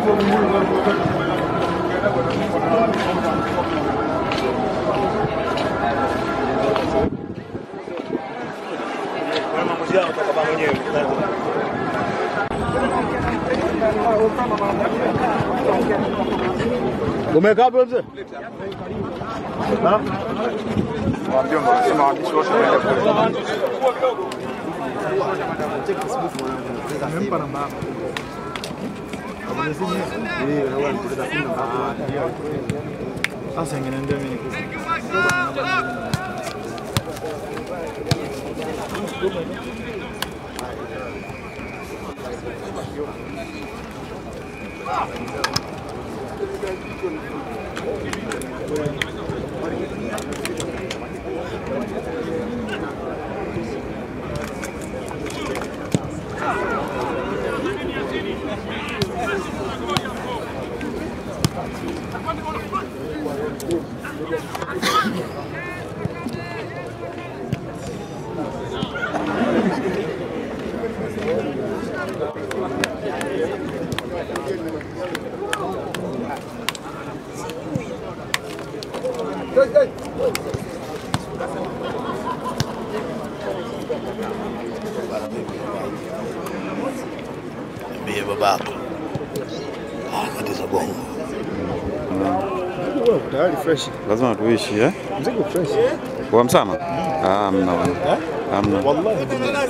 maamuzi yao kutoka mwenyewe. Umekaa hapo mzee? Na? Wajomba wanasema waandishi wote waende kule. Sasa ingeniambia mimi nikupe. Niambie babako. Ah, katiza bongo. Tayari fresh. Lazima tuishi eh? Mzigo fresh. Kwa msama? Ah, hamna bwana. Hamna. Wallahi.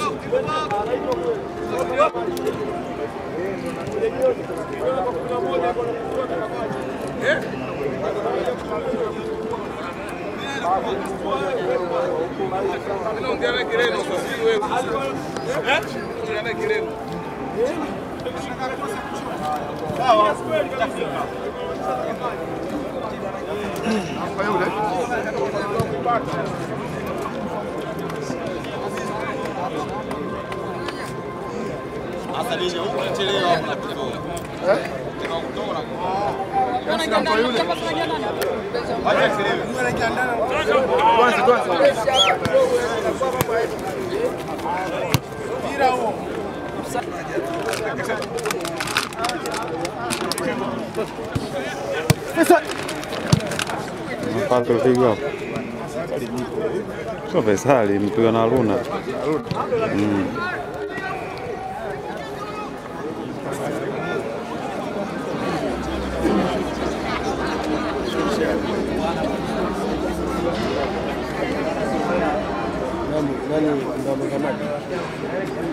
Mapato ulipigwa hapo. Sio Faisali, mpigwa na Luna. Mm. Nani nani ndo amekamata?